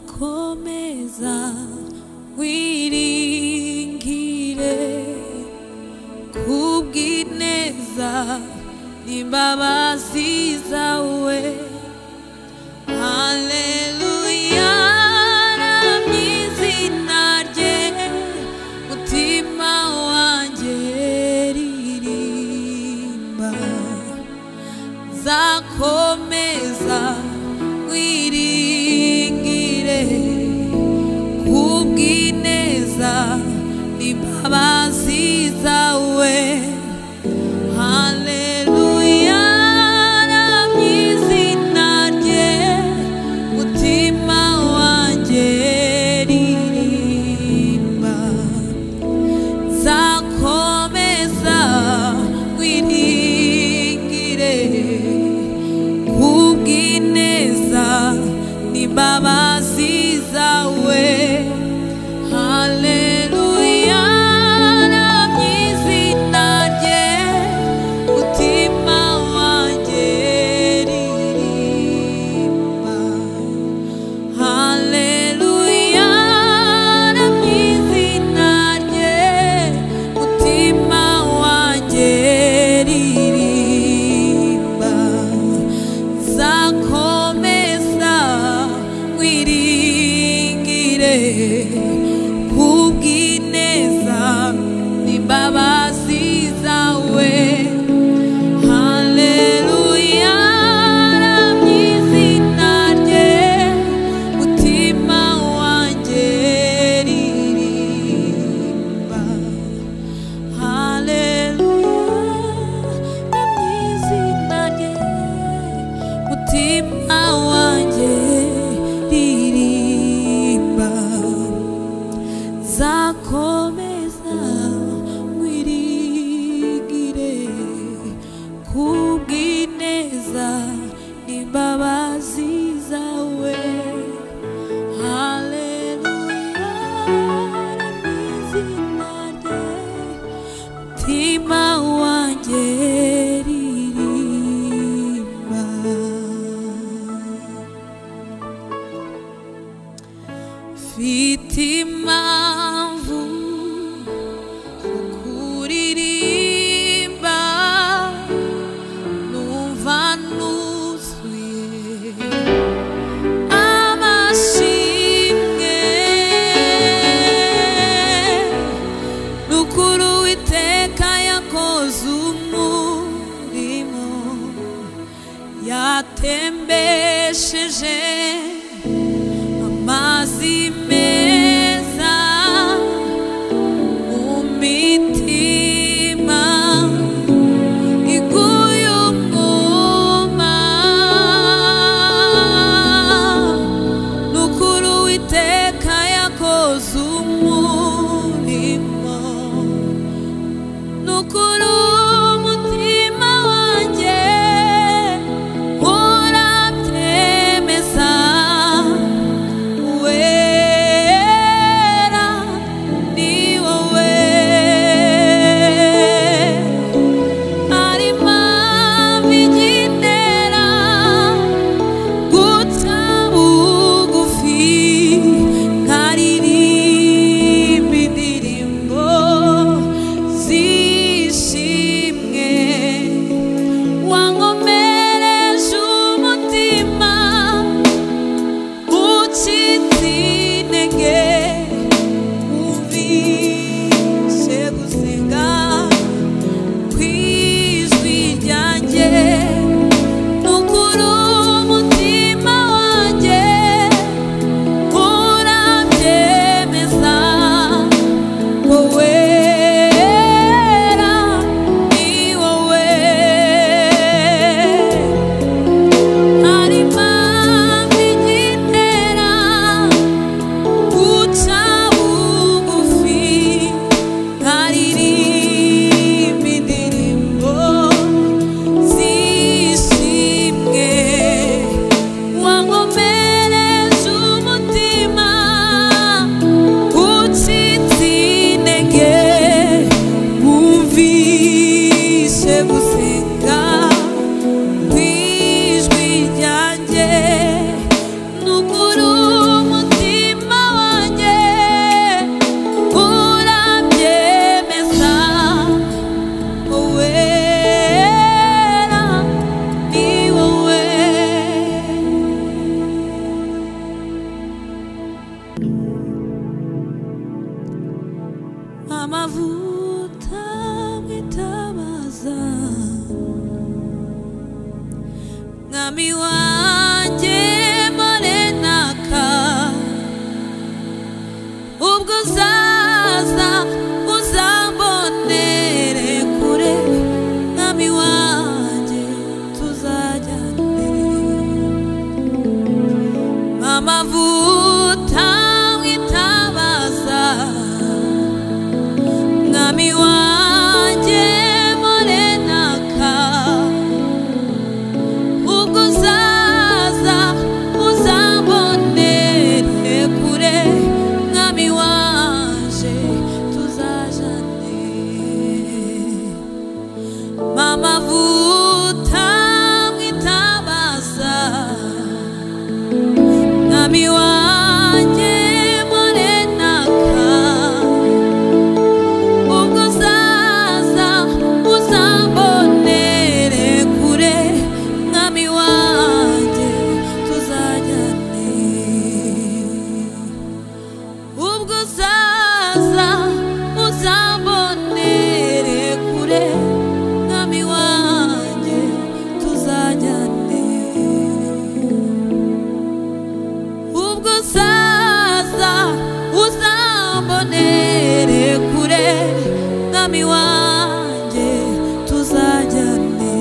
zakomeza wiringire kubw'ineza n'imbabazi zawe haleluya ramye izina rye mutima wanjye ririmba zakomeza wiringire kubw'ineza n'imbabazi zawe haleluya ramye izina rye mutima wanjye ririmba zakomeza wiringire kubw'ineza n'imbabazi zawe haleluya ramye izina rye mutima wanjye ririmba Haleluya ramye izina rye mutima wanjye ririmba zakomeza wiringire kubw'ineza n'imbabazi zawe Haleluya ramye izina rye mutima wanjye ririmba Haleluya ramye izina rye mutima wanjye ririmba zakomeza mwirigire kubw'ineza n'imbabazi zawe haleluya n'izina rye mutima wanjye ririmba mfite impamvu zo kuririmba numva nuzuye amashimwe nukuri uwiteka yakoze umurimo yatembesheje amazi meza mu mitima iguye umwuma nukuri uwiteka yakoze umurimo nukuri umutima wanjye urabyemeza amavuta witabaza mwami wanjye morenaka ubwo uzaza uzambonere kure mwami wanje tuzajane Mama vuta mwitabaza Nami wanje morenaka Ubwo zaza uzambonere kure Mwami wanje tuzajyane ubwo uzaza uzambonere kure mwami wanjye tuzajyane ubwo uzaza uzambonere kure mwami wanjye tuzajyane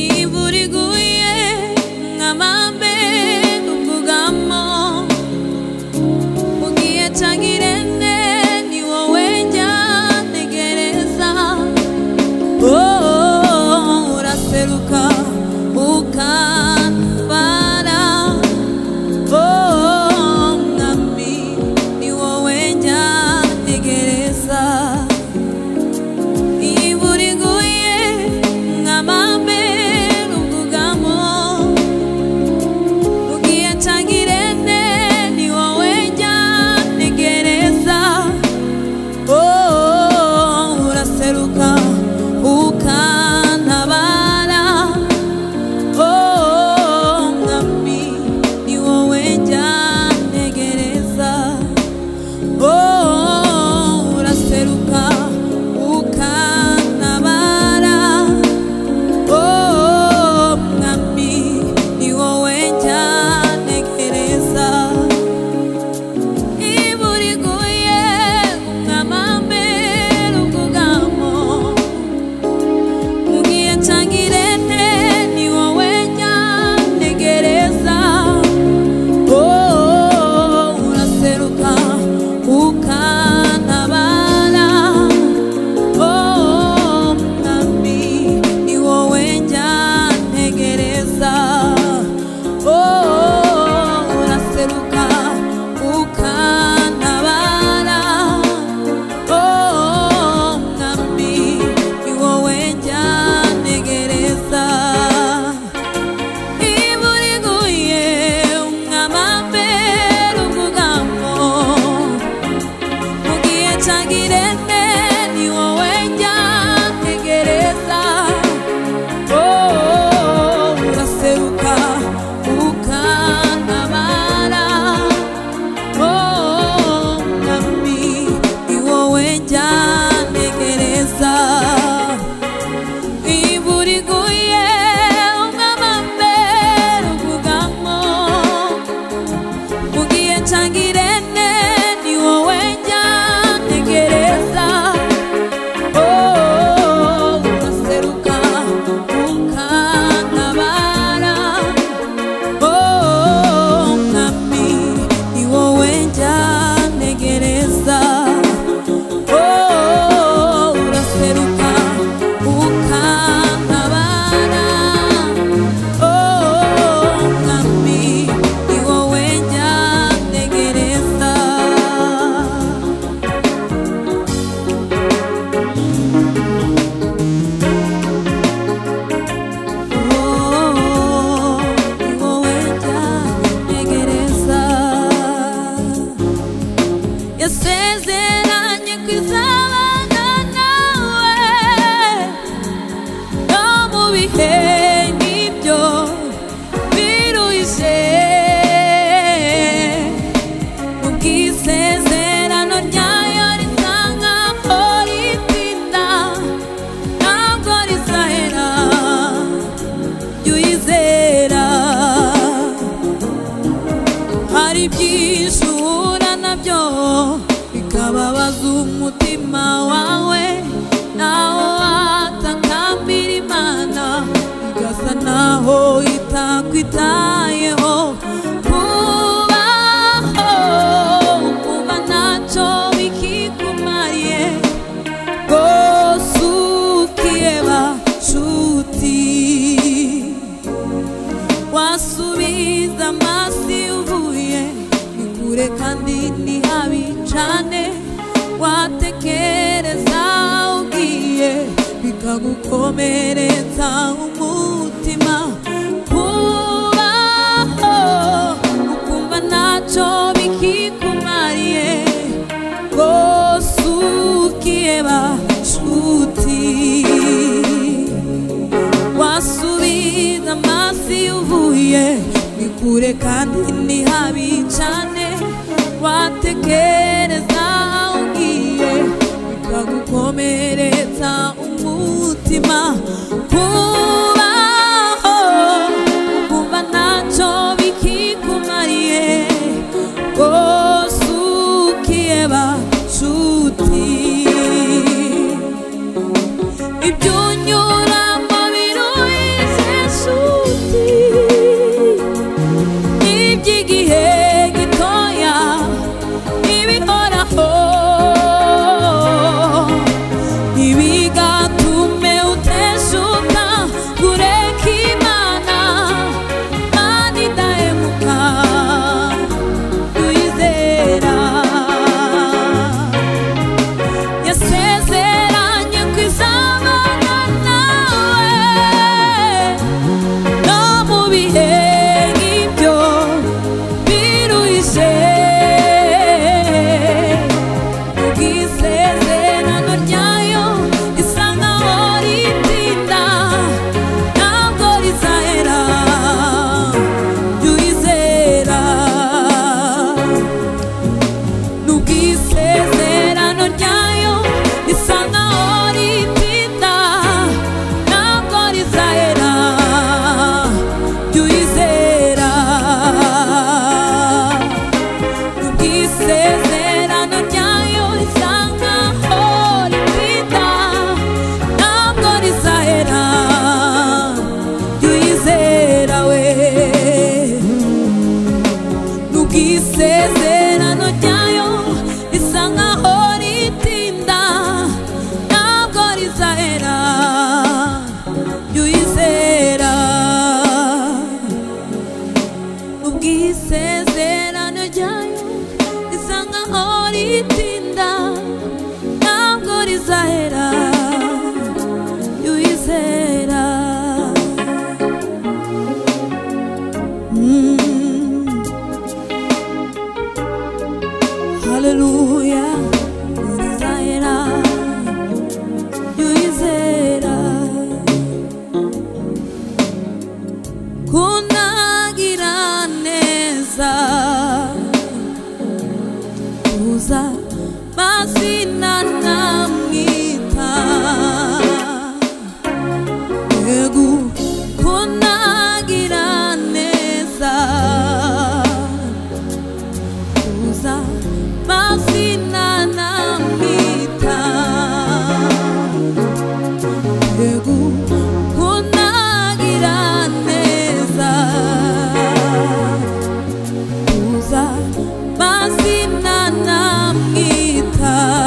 iburiguye nk'amambe uvugamo ugiye cyangwa irene ni wowe njyategereza oh, uraseruka ukambara oh, mwami ni wowe njyategereza iburiguye nk'amambe uvuga buryo bikababaza umutima wawe nawo watakambira imana igasa naho itakwitayeho kubaho kuba ntacyo bikikumariye rwose ukiheba nshuti wasubiza amaso iyo uvuye ni kure kandi ni habi cyane watekereza ugiye bikagukomeretsa umutima kubaho ukumva ntacyo bikikumariye rwose ukiheba nshuti wasubiza amaso iyo uvuye ni kure kandi ni habi cyane watekereza aho ugiye bikagukomeretsa umutima kubaho ukumva ntacyo bikikumariye rwose ukiheba nshuti ibyo unyuramo biruhije nshuti n'iby'igihe gitoya ntibihoraho ntibigatume uteshuka kureka imana imana idahemuka tuyizera yasezeranye kwizabana nawe no mu bihe nk'ibyo biruhije ubwisezerano ryayo risa nkaho ritinda ntabwo rizahera jya uyizera n'ubwisezerano ryayo risa nkaho ritinda ntabwo rizahera jya uyizera n'ubwisezerano ryayo risa nkaho ritinda ntabwo rizahera jya uyizera we n'ubwisezerano ryayo risa nkaho ritinda ntabwo rizahera jya uyizera n'ubwisezerano ryayo risa nkaho ritinda ntabwo rizahera jya uyizera Mm. Haleluya urizahera yuizera kunagira neza uza mazina namwita yego kunagira neza kuza mazina namwita yego kunagira neza kuza mazina namwita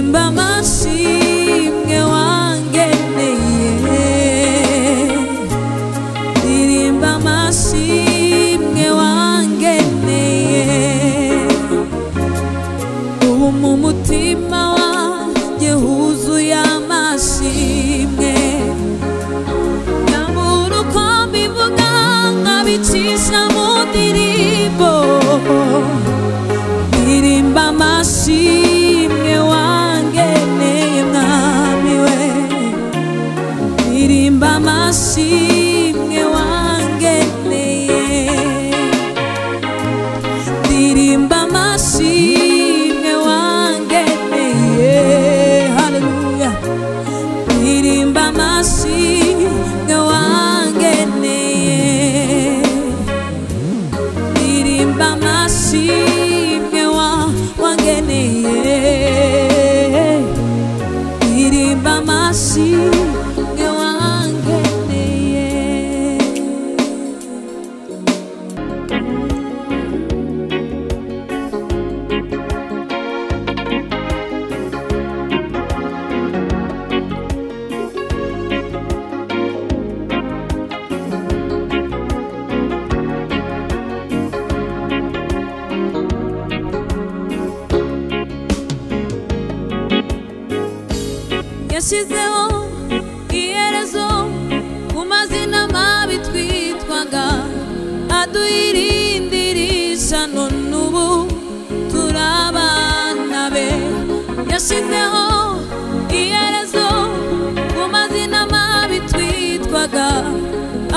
mba amashimwe wangeneye ndirimba amashimwe wangeneye ubu mu mutima wanjye huzuye amashimwe nyamara uko mbivuga nkabicisha mu ndirimbo ndirimba amashimwe wangeneye mwami we ndirimba amashimwe wangeneye ndirimba amashimwe wangeneye haleluya ndirimba amashimwe wangeneye ndirimba amashimwe wa- wangeneye ndirimba amashimwe wangeneye yashyizeho iherezo ku mazina mabi twitwaga aduhirindirisha none ubu turabana be yashyizeho iherezo ku mazina mabi twitwaga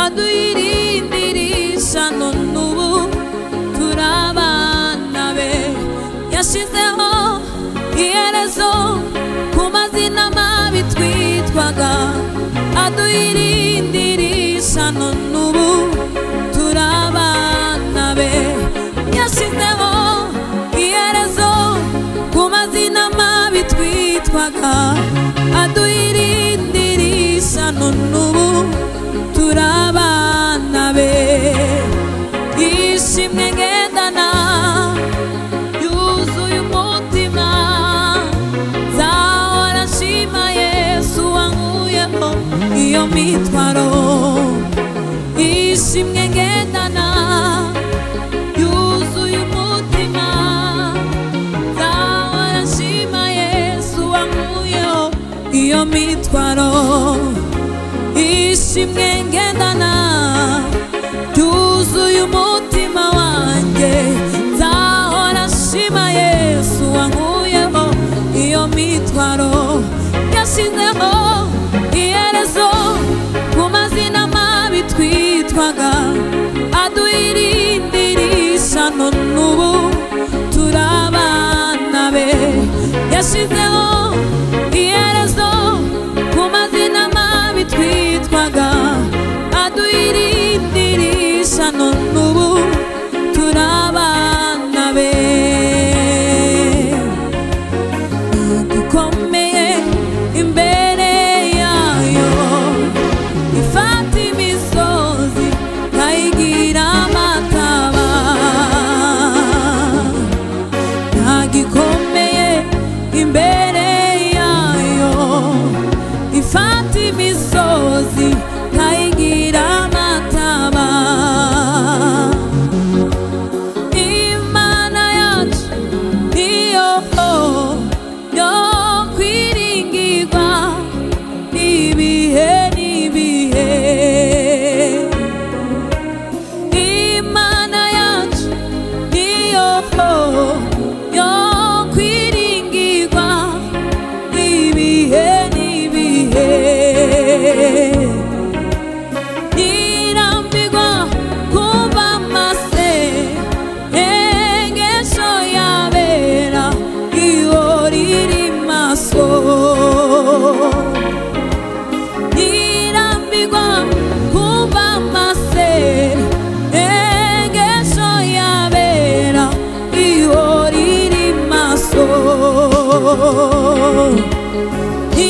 aduhirindirisha none ubu turabana be yashyizeho iherezo ku mazina mabi twitwaga aduhirindirisha none ubu turabana be yashyizeho iherezo ku mazina mabi twitwaga aduhirindirisha none ubu turabana be yishimye ngendana yuzuye umutima nzahora nshima yesu wankuyeho iyo mitwaro yishimye ngendana yuzuye umutima nzahora nshima yesu wankuyeho iyo mitwaro yishimye ngendana yuzuye umutima wanjye nzahora nshima yesu wankuyeho iyo mitwaro yashyizeho iherezo ku mazina mabi twitwaga aduhirindirisha none ubu turabana be yashyizeho iherezo ku mazina mabi twitwaga aduhirindirisha none ubu turabana be dukomeye imbere yayo ifata imisozi nkayigira amataba ntagikomeye imbere yayo ifata imisozi nkayigira amataba imana yacu niyo yo kwiringirwa n'ibihe n'ibihe imana yacu niyo yo kwiringirwa n'ibihe n'ibihe irambirwa kuba mase engesho yabera iyo riri maso irambirwa kuba mase engesho yabera iyo riri maso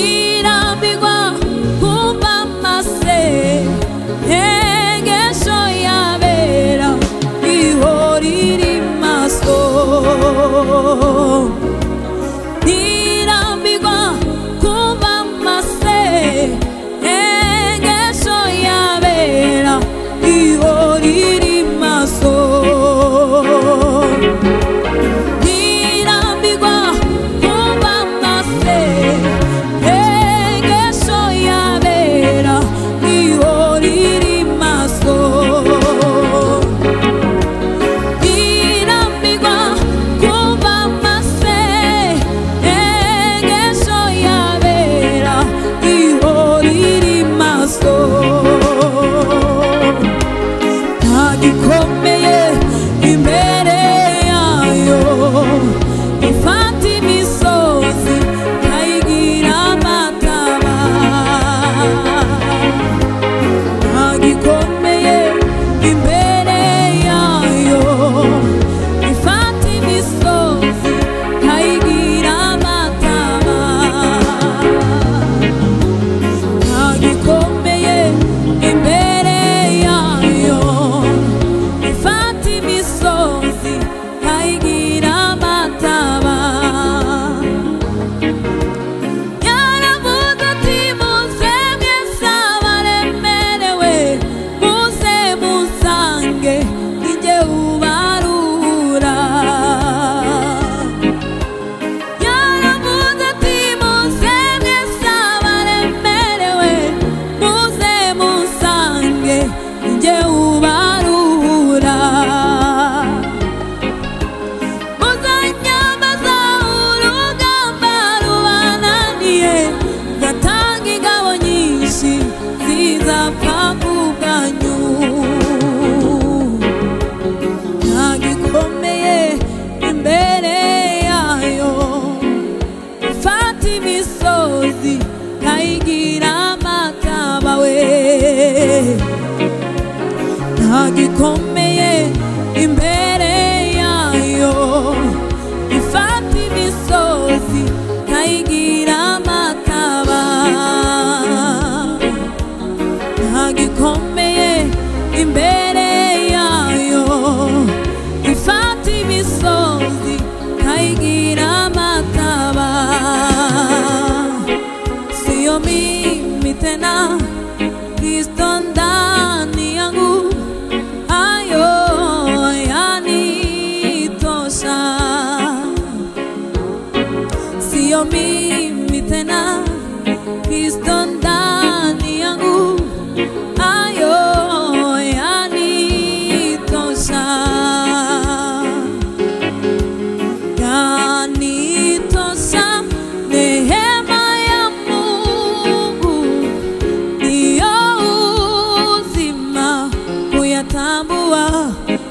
irambirwa kumva amase ntengesho yabera ihora iri maso irambirwa imisozi nkayigira amakaba we nta gikomeye imbere yayo ifata imisozi nkayigira amakaba nta gikomeye imbere yayo ifata imisozi nkayigira amakaba siyo mimi tena kristo ndani yangu hayo yanitosha siyo mimi tena kristo ndani yangu hayo